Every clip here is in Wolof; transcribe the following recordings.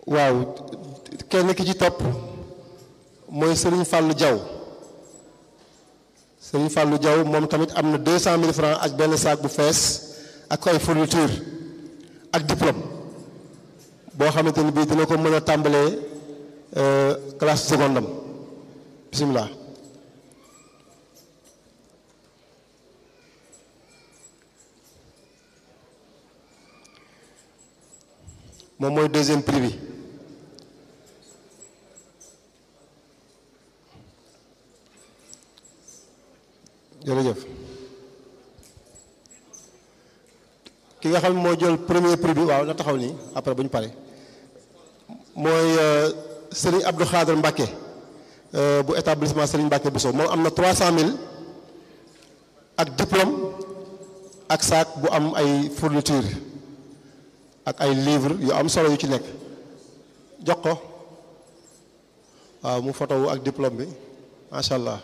waaw kenn ki ci topp mooy Serigne Fallou Diaw Serigne Fallou Diaw moom tamit am na deux cent mille francs ak benn saak bu fees ak ay fourniture ak diplôme boo xamante ni bii dina ko mën a tàmbalee classe seconde am bisimilah. moom mooy deuxième prix bi jërëjëf ki nga xam ne moo jël premier prix bi waaw na taxaw nii après bu ñu pare mooy Serigne Abdou Khader Mbacke bu établissement Serigne Mbacke Bousso moom am na 300000 ak diplôme ak sac bu am ay fourniture ak ay livre yu am solo yu ci nekk jox ko waaw mu photo wu ak diplôme bi macha allah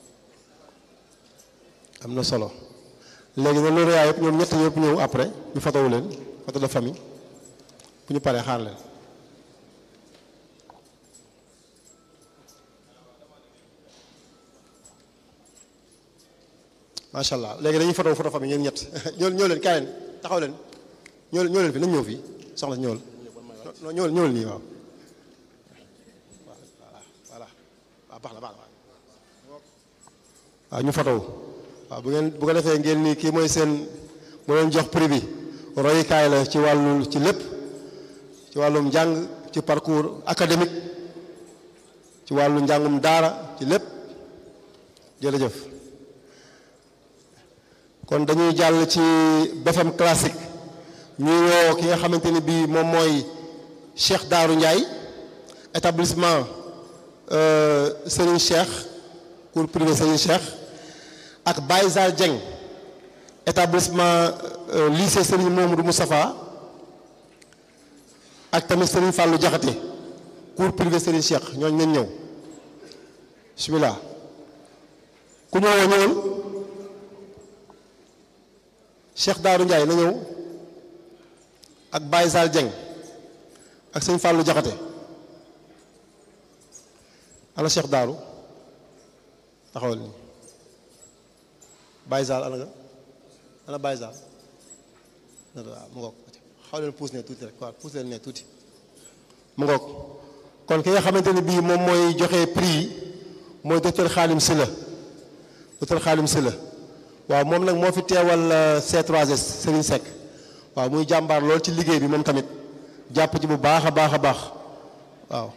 am na solo léegi nag loolu yëpp ñoom ñett yëpp ñëw après ñu photo wu leen photo de famille bu ñu paree xaar leen macha allah léegi dañuy photo photo famille ñeen ñett ñoo ñoo leen kaay leen taxaw leen ñoo ñoo leen fi nañ ñëw fii soxla si ñëwal non ñëwal ñëwal nii waaw voilà waaw baax na baax na waaw ñu fotow waaw bu ngeen bu ko defee ngeen nii kii mooy seen mu leen jox prix bi royukaay la ci wàllu ci lépp ci wàllum njàng ci parcours académique ci wàllu njàngum daara ci lépp jërëjëf kon dañuy jàll ci BFM classique ñuy woo ki nga xamante ni bii moom mooy Cheikh Daaru Ndiaye établissement Serigne Cheikh cours privé Serigne Cheikh ak Baye Zal Dieng établissement lycée Serigne Momadou Moustapha ak tamit Serigne Fallou Diakhaté cours privé Serigne Cheikh ñooñu nañ ñëw bismillah ku ñëwoo ñëwal Cheikh Daaru Ndiaye na ñëw ak Baye Zal Dieng ak sëñ Fallou Diakhaté ana Cheikh Daaru taxawal nii Baye Zal ana nga ana Baye Zal waaw mu ngoog xaw leen puus ne tuuti rek waaw puus leen ne tuuti mu ngoog kon ki nga xamante ni bii moom mooy joxe prix yi mooy docteur Khalim Sylla docteur Khalim Sylla waaw moom nag moo fi teewal C3S Serigne Seck waaw muy jàmbaar lool ci liggéey bi moom tamit jàpp ci bu baax a baax a baax waaw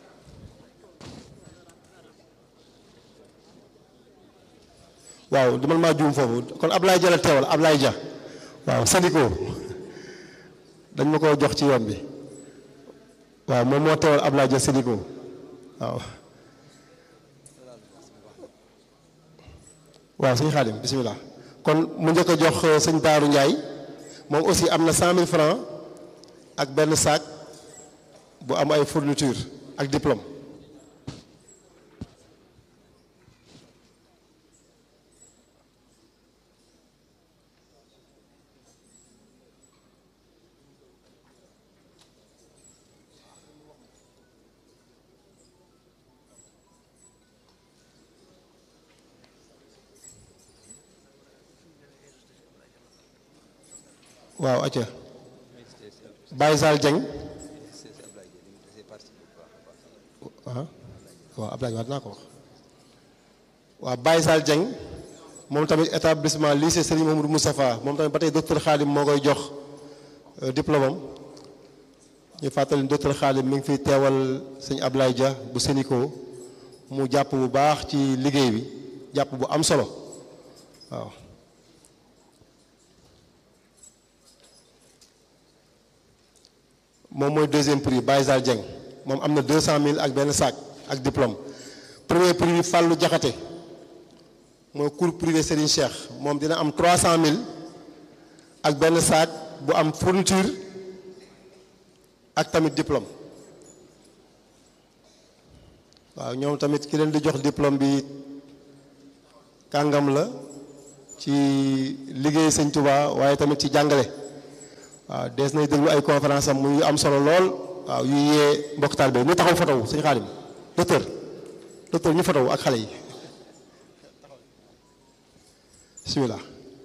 waaw du man maa juum foofu kon Ablaye Dia la teewal Ablaye Dia waaw Sadiko dañ ma ko jox ci yoon bi waaw moom moo teewal Ablaye Dia Sadiko waaw waaw sëñ Xaadim bisimilah kon mu njëkk a jox sëñ Daaru Ndiaye moom aussi am na cent mille francs ak benn sac bu am ay fourniture ak diplôme waaw acca Baye Zal Dieng waaw waaw Abdoulaye wax dinaa ko wax waaw Baye Zal Dieng moom tamit établissement lycée Serigne Mamadou Moustapha moom tamit ba tey docteur Khadim moo koy jox diplôme am ñu fàttali docteur Khadim mi ngi fiy teewal sëñ Ablaye Dia bu Sénico mu jàpp bu baax ci liggéey bi jàpp bu am solo waaw moom mooy deuxième prix Baye Zal Dieng moom am na deux cent mille ak benn sac ak diplôme premier prix bi Fallou Diakhaté mooy cours privé Serigne Cheikh moom dina am trois cent mille ak benn sac bu am fourniture ak tamit diplôme waaw ñoom tamit ki leen di jox diplôme bi kàngam la ci liggéey Sëñ Touba waaye tamit ci jàngale waaw dees nay déglu ay conférence am muy am solo lool waaw yu yee mbokk taal bi ñu taxaw fotow sëñ Xaadim docteur docteur ñu fotow ak xale yi bismillah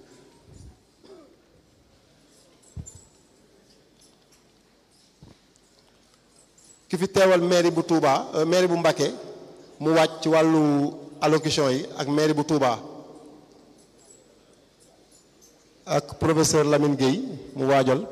ki fi teewal mairie bu Touba mairie bu Mbacké mu wàcc ci wàllu allocution yi ak mairie bu Touba ak professeur Lamine Gueye mu waajal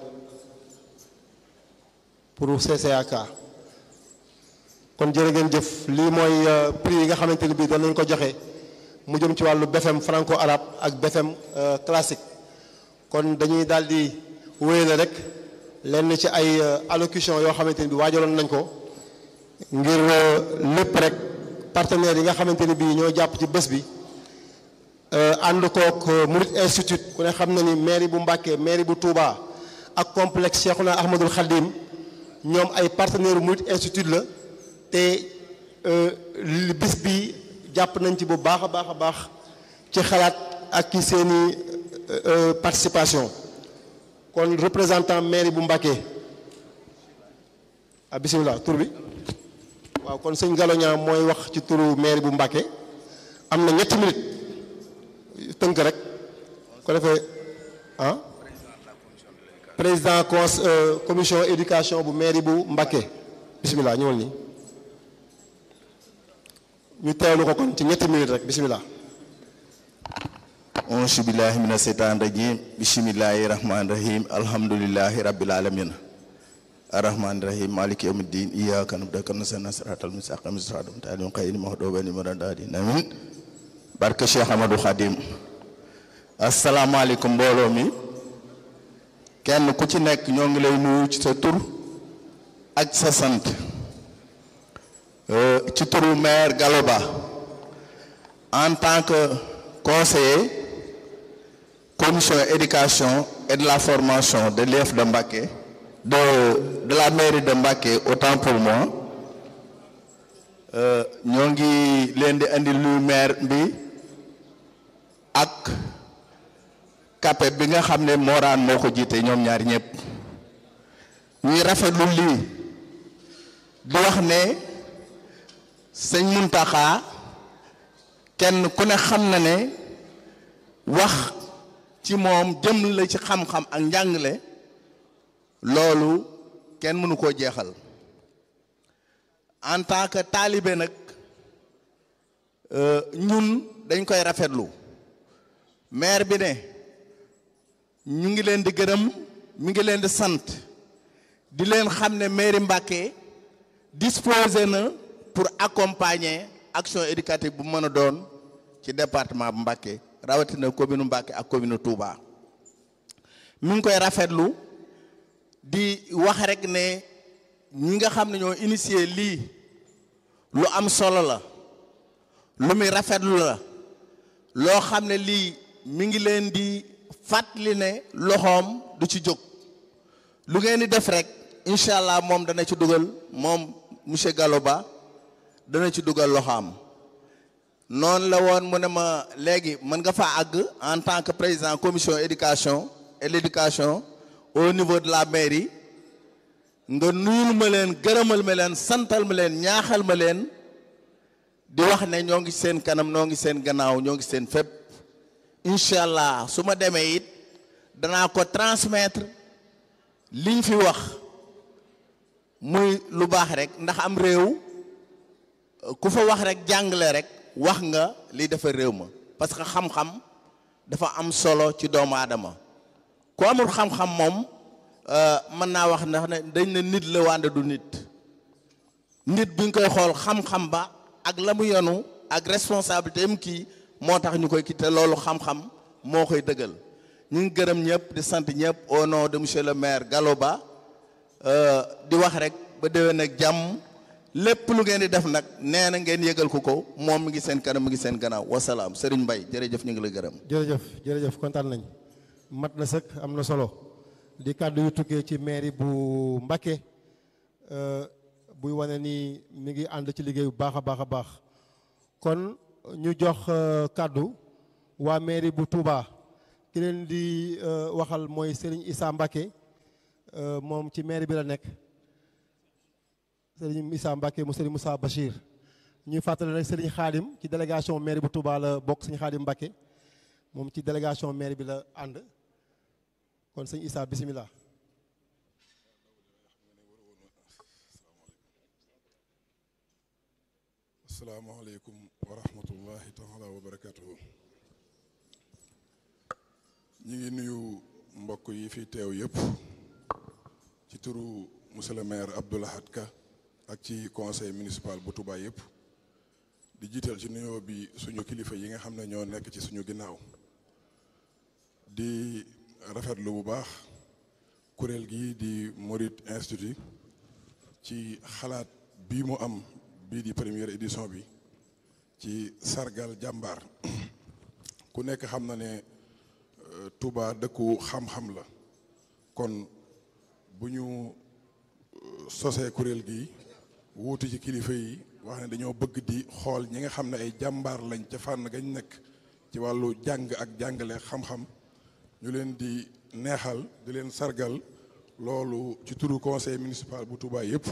pour CCAK kon jërë ngeen jëf lii mooy prix yi nga xamante ni bii doon nañu ko joxe mu jëm ci wàllu BFM franco arabe ak BFM classique kon dañuy daal di wéyale rek lenn ci ay allocution yoo xamante ni bi waajaloon nañ ko ngir lépp rek partenaires yi nga xamante ni bii ñoo jàpp ci bés bi ànd kook Murid Institute ku ne xam na ni mairie bu Mbacké mairie bu Touba ak complexe Cheikhouna Ahmadoul Khadim ñoom ay partenaire Murid Institute la te bis bi jàpp nañ ci bu baax a baax a baax ci xalaat ak ci seeni participation kon représentant mairie bu Mbacké ah bisimilah tur bi waaw kon sëñ Galoña mooy wax ci turu mairie bu Mbacké am na ñetti minutes tënk rek ko defee ah président cons commission éducation bu mairie bu Mbacké bisimilah ñëwal nii ñu teewlu ko kon ci ñetti minutes rek bisimilah. auzu billahi mina seytaan rajim bismillahi rahmani rahim alhamdulillahi rabbil alamin arrahmani rahim maliki yawmiddin iyyaka na'budu wa nasta'in siratal mustaqim siratal mustaqim xayril maghdubi alayhim waladdallin amin barke Cheikh Amadou Khadim asalaamaaleykum mbooloo mi kenn ku ci nekk ñoo ngi lay nuyu ci sa tur ak sa sant ci turu maire Gallo Ba en tant que conseiller commission éducation et de la formation de l'IEF de Mbacké de de la mairie de Mbacké autant pour moi ñoo ngi leen di indi luy maire bi ak kape bi nga xam ne Morane moo ko jiite ñoom ñaar ñëpp ñuy rafetlu lii di wax ne sëñ Muntaxa kenn ku ne xam na ne wax ci moom jëm la ci xam-xam ak njàngale loolu kenn mënu koo jeexal en tant que taalibe nag ñun dañ koy rafetlu maire bi ne ñu ngi leen di gërëm mi ngi leen di sant di leen xam ne mairie Mbacké disposé na pour accompagner action éducative bu mën a doon ci département bu Mbacké rawatina commune Mbacké ak commune Touba mi ngi koy rafetlu di wax rek ne ñi nga xam ne ñoo initié lii lu am solo la lu muy rafetlu la loo xam ne lii mi ngi leen di fàttali ne loxoom du ci jóg lu ngeen di def rek incha allah moom dana ci dugal moom monsieur Gallo Ba dana ci dugal loxoom noonu la woon mu ne ma léegi mën nga fa àgg en tant que président commission éducation et l'éducation au niveau de la mairie nga nuyul ma leen gërëmal ma leen santal ma leen ñaaxal ma leen di wax ne ñoo ngi seen kanam ñoo ngi seen gannaaw ñoo ngi seen fépp incha allah su ma demee it danaa ko transmettre liñ fi wax muy lu baax rek ndax am réew ku fa wax rek jàngale rek wax nga li dafa réew ma parce que xam-xam dafa am solo ci doomu aadama ku amul xam-xam moom mën naa wax ndax ne dañ ne nit la wànde du nit nit bi ñu koy xool xam-xam ba ak la mu yonu ak responsabilité am kii moo tax ñu koy kii te loolu xam-xam moo koy dëggal ñu ngi gërëm ñëpp di sant ñëpp au nom de monsieur le maire Gallo Ba di wax rek ba déwén ak jàmm lépp lu ngeen di def nag nee na ngeen yëgal ko ko moom mi ngi seen kanam mi ngi seen gannaaw wasalaam Serigne Mbaye jërëjëf ñu ngi la gërëm. jërëjëf jërëjëf kontaan nañ mat na sëkk am na solo di kàddu yu tukkee ci mairie bu Mbacké buy wane ni mi ngi ànd ci liggéey bu baax a baax a baax kon ñu jox kàddu waa mairie bu Touba ki leen di waxal mooy Serigne Issa Mbacké moom ci mairie bi la nekk sëriñ Issa Mbacke mu sëriñ Moussa Bachir ñuy fàttali rek sëriñ Xaadim ci délégation mairie bu Touba la bokk sëriñ Xaadim Mbacke moom ci délégation mairie bi la ànd kon sëñ Issa bisimilah. asalaamaaleykum wa rahmatullahi taala wa barakatuhu ñi ngi nuyu mbokk yi fi teew yëpp ci turu monsieur le maire Abdou Lahad Ka ak ci conseil municipal bu Touba yëpp di jiital ci nuyoo bi suñu kilifa yi nga xam ne ñoo nekk ci suñu ginnaaw di rafetlu bu baax kuréel gi di Mouride Institut ci xalaat bii mu am bii di première édition bi ci sargal jàmbaar ku nekk xam na ne Touba dëkku xam-xam la kon bu ñu sosee kuréel gi wuutu ci kilifa yi wax ne dañoo bëgg di xool ñi nga xam ne ay jàmbaar lañ ca fànn gañ nekk ci wàllu jàng ak jàngale xam-xam ñu leen di neexal di leen sargal loolu ci turu conseil municipal bu Touba yëpp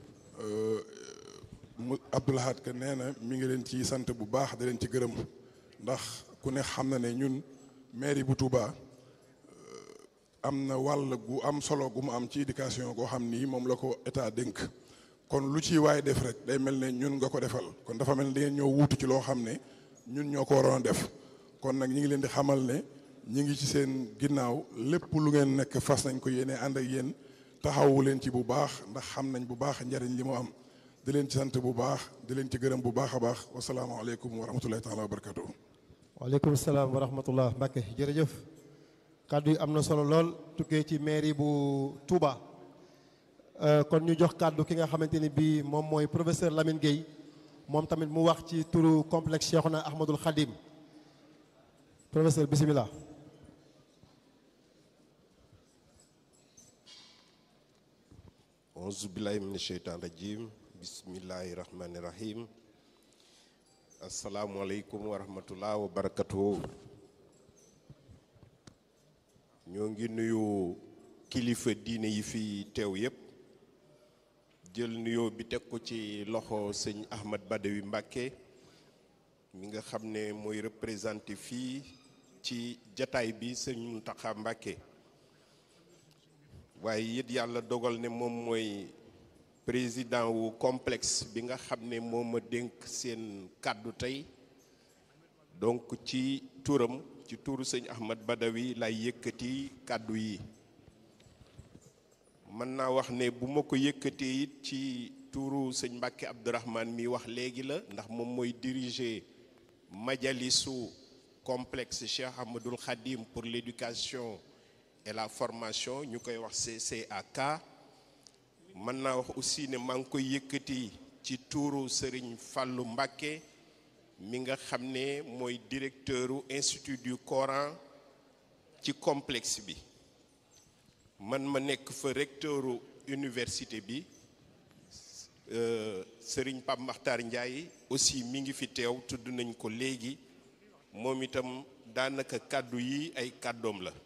mu Abdou Lahad Ka nee na mi ngi leen ci sant bu baax di leen ci gërëm ndax ku ne xam na ne ñun mairie bu Touba am na wàll gu am solo gu mu am ci éducation goo xam ni moom la ko état dénk kon lu ci waay def rek day mel ne ñun nga ko defal kon dafa mel ne da ngeen ñoo wuutu ci loo xam ne ñun ñoo ko waroon a def kon nag ñi ngi leen di xamal ne ñi ngi ci seen ginnaaw lépp lu ngeen nekk fas nañ ko yéene ànd ak yéen taxawu leen ci bu baax ndax xam nañ bu baax njariñ li mu am di leen ci sant bu baax di leen ci gërëm bu baax a baax wasalaamaaleykum wa rahmatullahi taala wa barakatuh waaleykum salaam wa rahmatullah Mbacke jërëjëf kàddu yi am na solo lool tukkee ci mairie bu Touba kon ñu jox kàddu ki nga xamante ni bii moom mooy professeur Lamine Gueye moom tamit mu wax ci turu complexe Cheikhouna Ahmadul Khadim professeur bisimilah. auzu billahi min sheytaan rajim bismillahi rahmani rahim asalaamualeykum wa rahmatullah wa barakatuhu ñoo ngi nuyu kilifa diine yi fi teew yépp jël nuyoo bi teg ko ci loxo sëñ Ahmad Badawi Mbàkke mi nga xam ne mooy représenté fii ci jataay bi sëñ Muntaxa Mbàkke waaye it yàlla dogal ne moom mooy président wu complexe bi nga xam ne moo ma dénk seen kàddu tey donc ci turam ci turu sëñ Ahmad Badawi lay yëkkati kàddu yi mën naa wax ne bu ma ko yëkkatee it ci turu sëñ Mbàkke Abdourahmane mi wax léegi la ndax moom mooy diriger majalisu complexe Cheikh Ahmadoul Khadim pour l'éducation et la formation ñu koy wax CCAK mën naa wax aussi ne maa ngi koy yëkkati ci tuuru Serigne Fallou Mbacké mi nga xam ne mooy directeuru institut du Coran ci complexe bi man ma nekk fa recteuru université bi Serigne Pape Makhtar Ndiaye aussi mi ngi fi teew tudd nañ ko léegi moom itam daanaka kàddu yi ay kàddoom la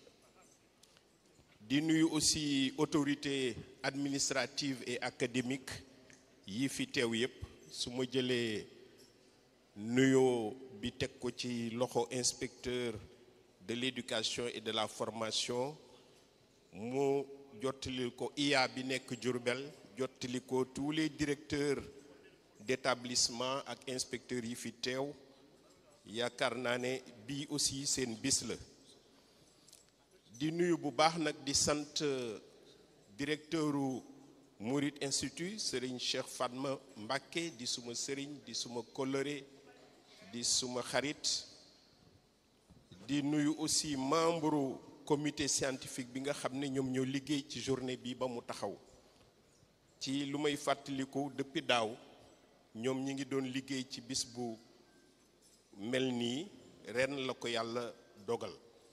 di nuyu aussi autorité administrative et académique yi fi teew yépp su ma jëlee nuyoo bi teg ko ci loxo inspecteur de l'éducation et de la formation mu jottali ko IA bi nekk Diourbel jottali ko tous les directeurs d'établissement ak inspecteurs yi fi teew yaakaar naa ne bii aussi seen bis la di nuyu bu baax nag di sant directeuru Mouride Institut Serigne Cheikh Fatma Mbacké di suma sëriñ di suma coloré di suma xarit di nuyu aussi membre comité scientifique bi nga xam ne ñoom ñoo liggéey ci journée bi ba mu taxaw ci lu may fàttaliku depuis daaw ñoom ñi ngi doon liggéey ci bis bu mel nii ren la ko yàlla dogal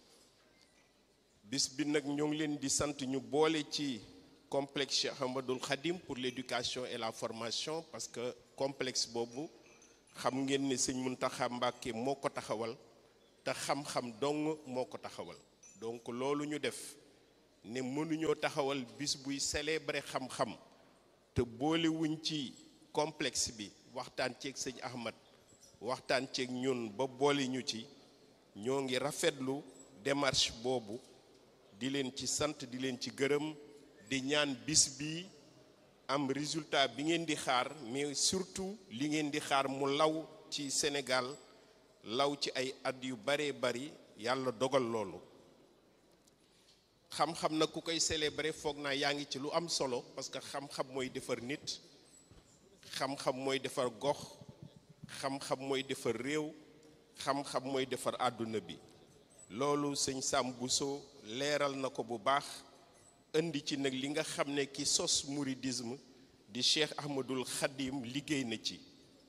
bis bi nag ñoo ngi leen di sant ñu boole ci complexe Cheikh Ahmadoul Khadim pour l'éducation et la formation parce que complexe boobu xam ngeen ne sëñ Muntaxa Mbàkke moo ko taxawal te xam-xam dong moo ko taxawal donc loolu ñu def ne mënuñoo taxawal bis buy célébrer xam-xam te boolewuñ ci complexe bi waxtaan ceeg sëñ Ahmad waxtaan ceeg ñun ba boole ñu ci ñoo ngi rafetlu démarche boobu di leen ci sant di leen ci gërëm di ñaan bis bi am résultat bi ngeen di xaar mais surtout li ngeen di xaar mu law ci Sénégal law ci ay at yu baree bari yàlla dogal loolu xam-xam na ku koy célébrer foog naa yaa ngi ci lu am solo parce que xam-xam mooy defar nit xam-xam mooy defar gox xam-xam mooy defar réew xam-xam mooy defar àdduna bi loolu sëñ Sam Bousso leeral na ko bu baax indi ci nag li nga xam ne ki sos mouridisme di Cheikh Ahmadul Khadim liggéey na ci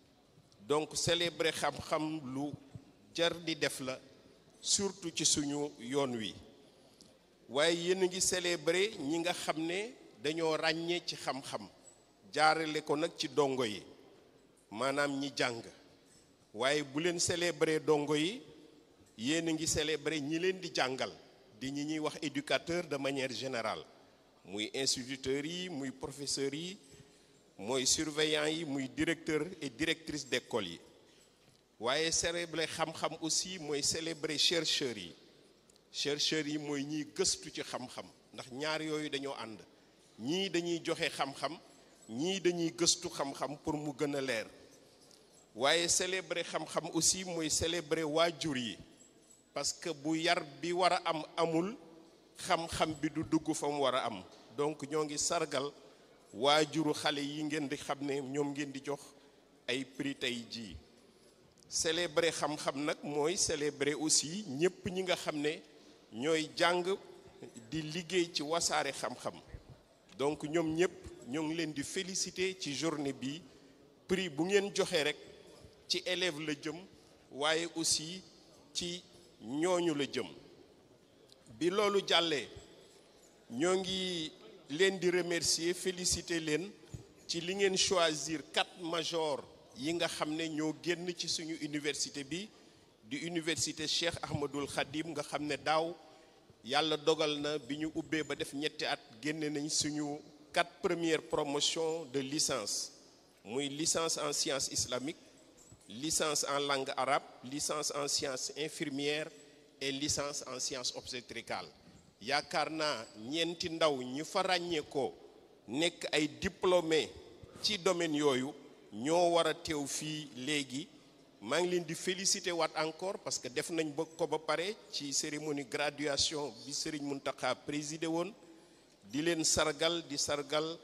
donc célébrer xam-xam lu jar di def la surtout ci suñu yoon wi waaye yéen a ngi célébrer ñi nga xam ne dañoo ràññee ci xam-xam jaarale ko nag ci dongo yi maanaam ñi jàng waaye bu leen célébrer dongo yi yéen a ngi célébrer ñi leen di jàngal di ñi ñuy wax éducateur de manière générale muy instituteurs yi muy professeurs yi mooy surveillants yi muy directeur et directrice d'école yi waaye célébrer xam-xam aussi mooy célébrer chercheurs yi chercheurs yi mooy ñiy gëstu ci xam-xam ndax ñaar yooyu dañoo ànd ñii dañuy joxe xam-xam ñii dañuy gëstu xam-xam pour mu gën a leer waaye célébrer xam-xam aussi mooy célébrer waajur yi parce que bu yar bi war a am amul xam-xam bi du dugg fa mu war a am donc ñoo ngi sargal waajuru xale yi ngeen di xam ne ñoom ngeen di jox ay prix tey jii célébrer xam-xam nag mooy célébrer aussi ñépp ñi nga xam ne ñooy jàng di liggéey ci wasaare xam-xam donc ñoom ñépp ñoo ngi leen di féliciter ci journée bi prix bu ngeen joxe rek ci élève la jëm waaye aussi ci ñooñu la jëm bi loolu jàllee ñoo ngi leen di remercier féliciter leen ci li ngeen choisir quatre majors yi nga xam ne ñoo génn ci suñu université bi di université Cheikh Ahmadul Khadim nga xam ne daaw yàlla dogal na bi ñu ubbee ba def ñetti at génne nañ suñu quatre premières promotions de licence muy licence en sciences islamiques licence en langue arabe licence en sciences infirmières et licence en sciences obstétricales yaakaar naa ñeenti ndaw ñi fa ràññeekoo nekk ay diplômés ci domaine yooyu ñoo war a teew fii léegi maa ngi leen di féliciter waat encore parce que def nañ ba ko ba pare ci cérémonie graduation bi Serigne Mountakha présidé woon di leen sargal di sargal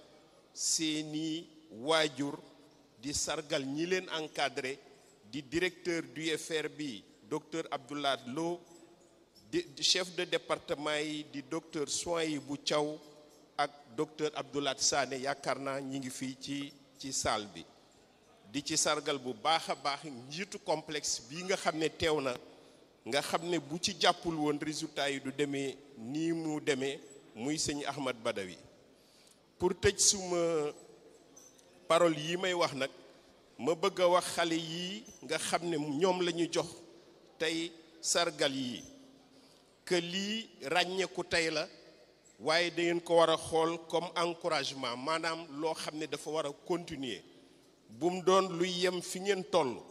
seeni waajur di sargal ñi leen encadré di directeur du UFR bi docteur Abdoulaye Lo di chef de département yi di docteur Souhaïbou Thiaw ak docteur Abdoulaye Sané yaakaar naa ñi ngi fii ci ci salle bi di ci sargal bu baax a baax njiitu complexe bii nga xam ne teew na nga xam ne bu ci jàppul woon résultat yi du demee nii mu demee muy sëñ Ahmad Badawi pour tëj suma parole yi may wax nag ma bëgg a wax xale yi nga xam ne ñoom la ñu jox tey sargal yi que lii ràññeeku tey la waaye da ngeen ko war a xool comme encouragement maanaam loo xam ne dafa war a continuer bu mu doon luy yem fi ngeen toll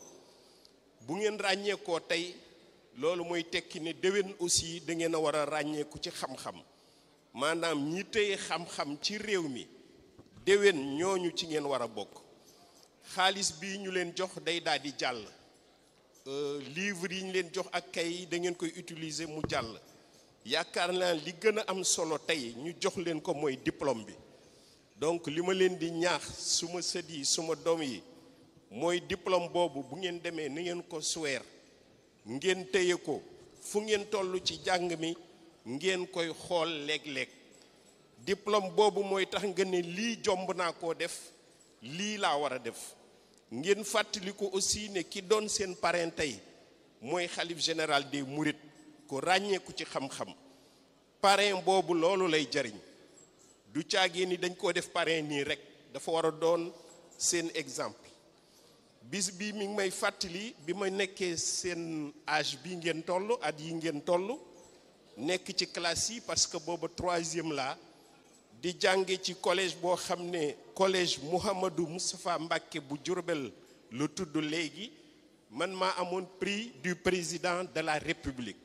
bu ngeen ràññeekoo tey loolu mooy tekki ne déwén aussi da ngeen a war a ràññeeku ci xam-xam maanaam ñi tey xam-xam ci réew mi déwén ñooñu ci ngeen war a bokk xaalis bi ñu leen jox day daal di jàll livre yi ñu leen jox ak kay da ngeen koy utiliser mu jàll yaakaar naa li gën a am solo tey ñu jox leen ko mooy diplôme bi donc li ma leen di ñaax suma sët yi suma doom yi mooy diplôme boobu bu ngeen demee ni ngeen ko suweer ngeen téye ko fu ngeen toll ci jàng mi ngeen koy xool léeg-léeg diplôme boobu mooy tax nga ne lii jomb naa koo def lii laa war a def ngeen fàttali ko aussi ne ki doon seen parrain tey mooy xalif général des mourides ko ràññeeku ci xam-xam parrain boobu loolu lay jariñ du caagee ni dañ koo def parrain nii rek dafa war a doon seen exemple bis bi mi ngi may fàttali bi ma nekkee seen âge bi ngeen toll at yi ngeen toll nekk ci classe yi parce que booba troisième la di jànge ci collège boo xam ne collège Mouhamadou Moustapha Mbacké bu Diourbel lu tudd léegi man maa amoon prix du président de la République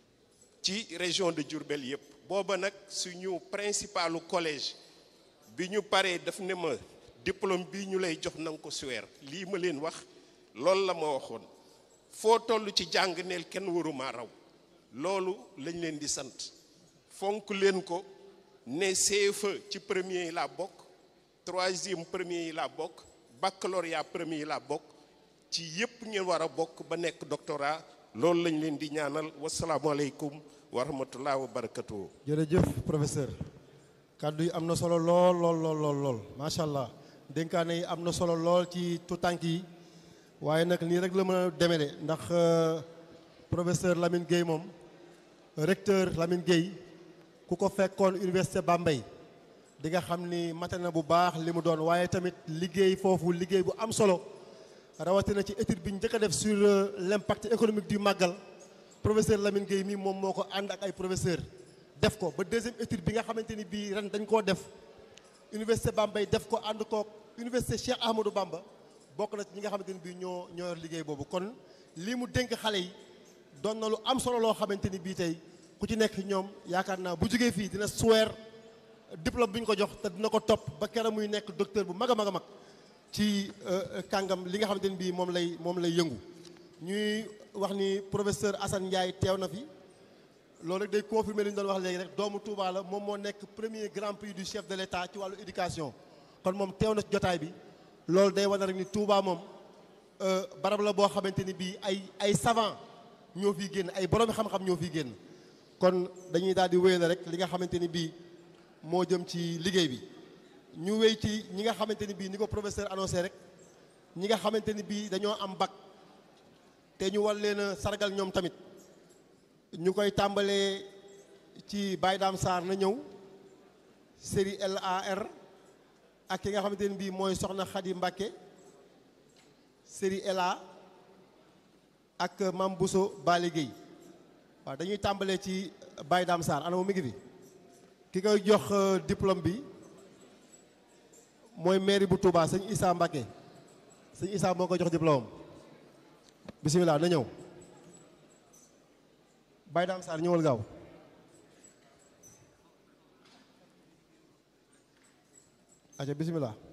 ci région de Diourbel yépp booba nag suñu principalu collège bi ñu paree daf ne ma diplôme bii ñu lay jox nanga ko suweer lii ma leen wax loolu la ma waxoon foo toll ci jàng neel kenn waruma raw loolu lañ leen di sant fonk leen ko ne CFE ci premier yi laa bokk troisième premier yi laa bokk baccalauréat premier yi laa bokk ci yépp ngeen war a bokk ba nekk doctorat loolu lañ leen di ñaanal wasalaamualeykum wa rahmatullah wa barakatuhu jërëjëf professeur kàddu yi am na solo lool lool lool lool lool macha allah dénkaane yi am na solo lool ci tutànk yi waaye nag nii rek la mën a demee de ndax professeur Lamine Gueye moom recteur Lamine Gueye ku ko fekkoon université Bambey di nga xam ni mate na bu baax li mu doon waaye tamit liggéey foofu liggéey bu am solo rawatina ci étude bi njëkk a def sur l'impact économique du màggal professeur Lamine Gueye mii moom moo ko ànd ak ay professeur def ko ba deuxième étude bi nga xamante ni bii ren dañ koo def université Bambey def ko ànd kook université Cheikh Ahmadou Bamba bokk na ci ñi nga xamante ni bii ñoo ñoo yor liggéey boobu kon lii mu dénk xale yi doon na lu am solo loo xamante ni bii tey ku ci nekk ñoom yaakaar naa bu jógee fii dina suweer diplôme bi ñu ko jox te dina ko topp ba keroog muy nekk docteur bu mag a mag a mag ci kàngam li nga xamante ni bii moom lay moom lay yëngu ñuy wax ni professeur Assane Ndiaye teew na fi loolu rek day confirmer li ñu doon wax léegi rek doomu Touba la moom moo nekk premier grand prix du chef de l'État ci wàllu éducation kon moom teew na ci jotaay bi loolu day wane rek ni Touba moom barab la boo xamante ni bii ay ay savant ñoo fiy génn ay borom xam-xam ñoo fiy génn kon dañuy daal di wéyal rek li nga xamante ni bii moo jëm ci liggéey bi ñu wéy ci ñi nga xamante ni bii ni ko professeur annoncé rek ñi nga xamante ni bii dañoo am bac te ñu war leen a sargal ñoom tamit ñu koy tàmbalee ci Baye Dame Sarr na ñëw série LAR ak ki nga xamante ni bii mooy Soxna Khady Mbacké série LA ak Mam Bousso Bali Gueye waaw dañuy tàmbalee ci Baye Dame Sarr ana mu mi ngi fi ki koy jox diplôme bi mooy mairie bu Touba sëñ Issa Mbacké sëñ Issa moo koy jox diplôme bisimilah na ñëw Baye Dame Sarr ñëwal gaaw aca bisimilah